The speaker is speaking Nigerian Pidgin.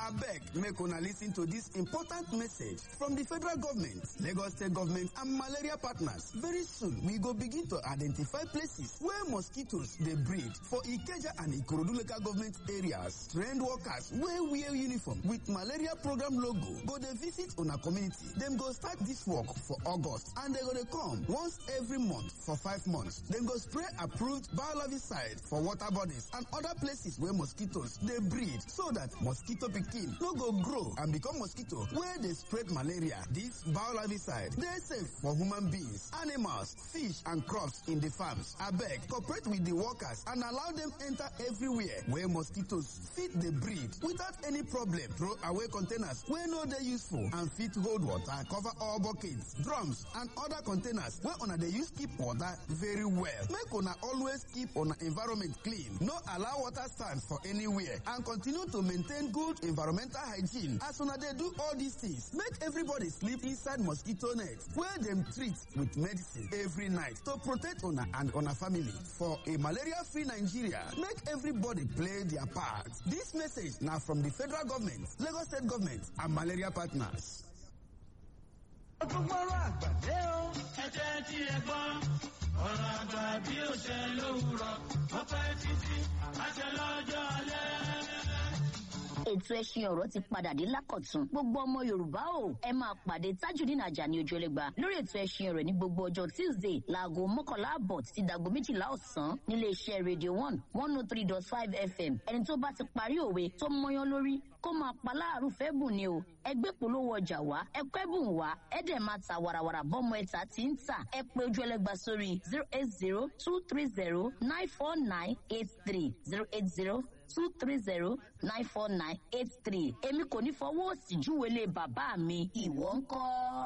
abeg make una lis ten to dis important message from di federal government lagos state government and malaria partners very soon we go begin to identify places where mosquitoes dey breed for ikeja and ikorodu local government areas trained workers wey wear uniform with malaria program logo go dey visit una community dem go start dis work for august and dem go dey come once every month for five months dem go spray approved biolarvicide for water bodies and other places wey mosquitoes dey breed so dat mosquito pikin no go grow and become mosquito wey dey spread malaria dis biolarvicide dey safe for human beings animals fish and crops in di farms abeg cooperate with di workers and allow dem enter everywhere wey mosquitoes fit dey breed without any problem throw away containers wey no dey useful and fit hold water cover all buckets drums and other containers wey una dey use keep water very well make una always keep una environment clean no allow water stand for anywhere and continue to maintain good environmental hygiene as una dey do all dis things make everybody sleep inside mosquito net wey dem treat with medicine every night to protect una and una family for a malaria free nigeria make everybody play their part dis message na from di federal government lagos state government and malaria partners. ọgbọ́gbọ́rọ̀ àgbàdé o. ẹ jẹ́ tí ẹ gbọ́ ọ̀rọ̀ àgbà bí ó ṣe lówùrọ̀ ó pẹ́ títí àṣẹ lọ́jọ́ alẹ́ ètò ẹṣin ọ̀rọ̀ ti padà dé lákọ̀tún gbogbo ọmọ yorùbá o ẹ máa pàdé tajudeen ajani ojúlẹ̀gba lórí ètò ẹṣin ọ̀rọ̀ ní gbogbo ọjọ́ tuesday láago mọ́kànlá àbọ̀ títí dàgbo méjìlá ọ̀sán nílé iṣẹ́ radio one one oh three dot five fm ẹni tó bá ti parí òwe tó mọyán lórí kó máa pa láàrú fẹ́ bùn ni o ẹgbẹ́ polówó ọjà wá ẹkọ́ ẹ̀bùn wá ẹ̀dẹ̀ máa ta wàràwàrà bọ́mọ ẹ̀ta tí ń tà ẹ pé ojú ẹlẹ́gba sórí zero eight zero two three zero nine four nine eight three zero eight zero two three zero nine four nine eight three èmi kò ní fọwọ́ òsì júwèé lé bàbá mi ìwọ ń kọ́.